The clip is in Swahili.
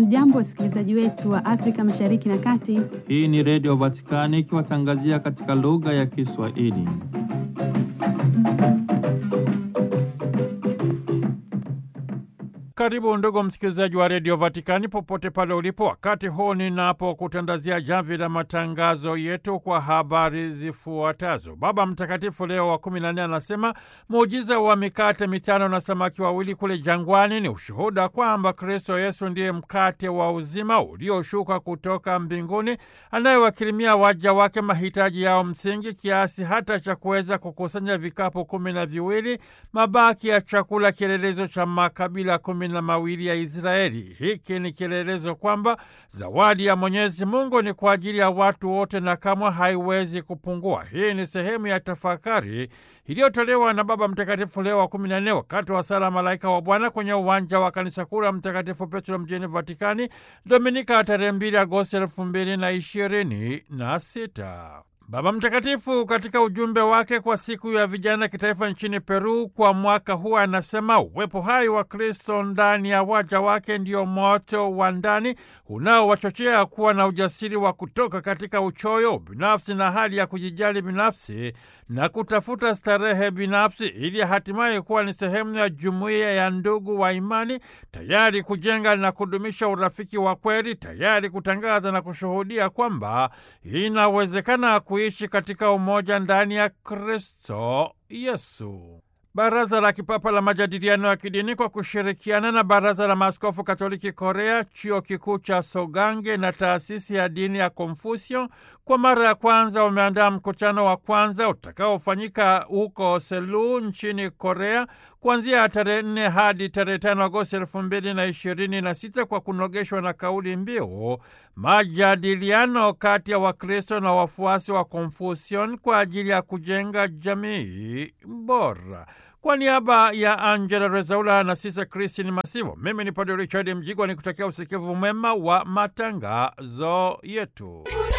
Hamjambo, wasikilizaji wetu wa Afrika Mashariki na Kati. Hii ni Redio Vatikani ikiwatangazia katika lugha ya Kiswahili. Karibu ndugu msikilizaji wa redio Vatikani popote pale ulipo, wakati huu ninapokutandazia jamvi la matangazo yetu kwa habari zifuatazo. Baba Mtakatifu Leo wa kumi na nne anasema muujiza wa mikate mitano na samaki wawili kule jangwani ni ushuhuda kwamba Kristo Yesu ndiye mkate wa uzima ulioshuka kutoka mbinguni, anayewakirimia waja wake mahitaji yao msingi, kiasi hata cha kuweza kukusanya vikapu kumi na viwili, mabaki ya chakula, kielelezo cha makabila kumi na mawili ya Israeli. Hiki ni kielelezo kwamba zawadi ya Mwenyezi Mungu ni kwa ajili ya watu wote na kamwe haiwezi kupungua. Hii ni sehemu ya tafakari iliyotolewa na Baba Mtakatifu Leo wa kumi na nne wakati wa sala Malaika wa Bwana kwenye uwanja wa kanisa kuu la Mtakatifu Petro mjini Vatikani, Dominika tarehe mbili Agosti elfu mbili na ishirini na sita. Baba Mtakatifu katika ujumbe wake kwa siku ya vijana kitaifa nchini Peru kwa mwaka huu anasema uwepo hai wa Kristo ndani ya waja wake ndio moto wa ndani unaowachochea kuwa na ujasiri wa kutoka katika uchoyo binafsi na hali ya kujijali binafsi na kutafuta starehe binafsi ili hatimaye kuwa ni sehemu ya jumuiya ya ndugu wa imani, tayari kujenga na kudumisha urafiki wa kweli, tayari kutangaza na kushuhudia kwamba inawezekana kuishi katika umoja ndani ya Kristo Yesu. Baraza la Kipapa la Majadiliano ya Kidini kwa kushirikiana na Baraza la Maaskofu Katoliki Korea, Chuo Kikuu cha Sogange na Taasisi ya Dini ya Konfusio kwa mara ya kwanza wameandaa mkutano wa kwanza utakaofanyika huko Selu nchini Korea kuanzia tarehe nne hadi tarehe tano Agosti elfu mbili na ishirini na sita kwa kunogeshwa na kauli mbiu majadiliano kati ya Wakristo na wafuasi wa Konfusion kwa ajili ya kujenga jamii bora. Kwa niaba ya Angela Rezaula na Sisa Kristin Masivo, mimi ni Padre Richard Mjigwa ni kutakia usikivu mwema wa matangazo yetu.